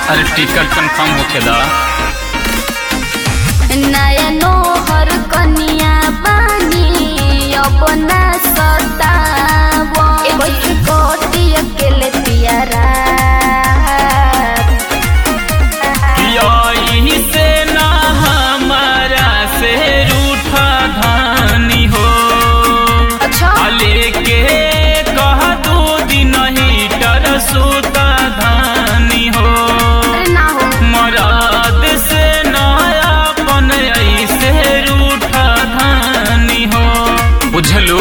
अरे ticket confirm होके दा नया नोहर कनिया बानी अपना सतावो कैसे कोटी अकेले पियारा यही से ना हमारा से रूठा धानी हो अच्छा लेके कह दो दिन हीटर सुता धानी हो अरे ना हो मराद से नयापन ऐसे रूठा धानी हो बुझलू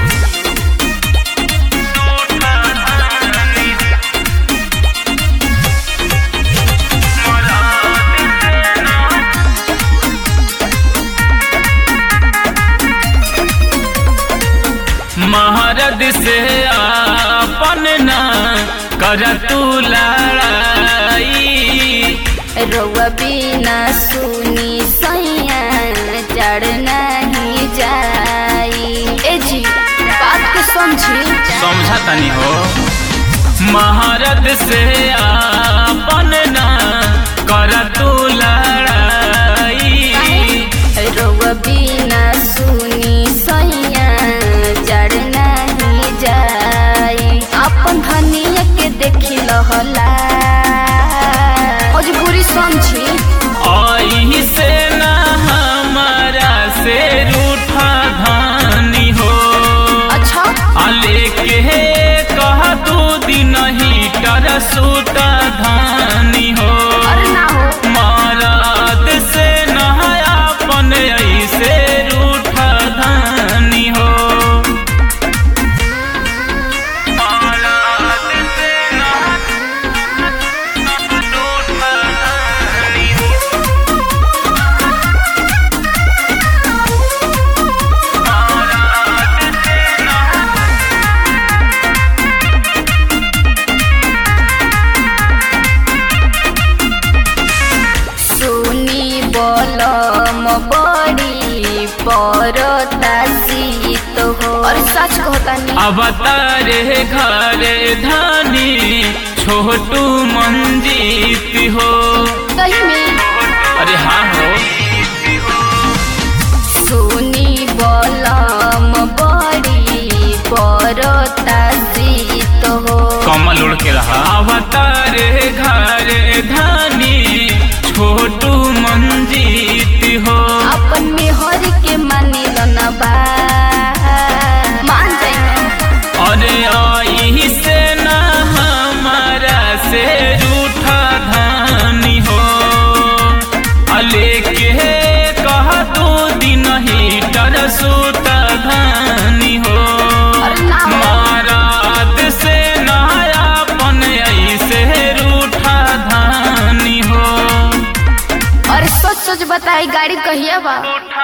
महारद से आपन ना कर तू लड़ाई रउआ बिना सुनी सैया चढ़ नहीं जाई ए जी बात के समझी समझा तनी हो महारद से आपन ना कर तू लड़ाई रउआ बिना सुनी सैया चढ़ नहीं जाई अपन धनिया के देखी लहला मजबूरी समझी आई से ना हमारा से रूठा धानी हो अच्छा आले के कह दू दिन हीटर सुता धानी हो अरे ना हो महाराज से नहायापन ऐसे रूठा धानी हो महाराज से नहा- रूठा धानी हो। महाराज से नहा- सुनी बोलम बड़ी परता शीत हो और सच कहता नहीं अवतारे घरे धानी छोटू मंजीत हो सही में अरे हाँ हो सुनी बोलम बड़ी परता शीत हो कमल उड़ के रहा अवतारे घरे धानी छोटू मंजीत हो अपन मेहर के मानी न बा मान जाए अरे आई से ना हमारा से रूठा धानी हो अले के कह दो दिन हीटर सुता धानी हो अरे ना हो। महाराज से नयापन ऐसे रूठा धानी हो और सच सच बताई गाड़ी कहिया बा रूठा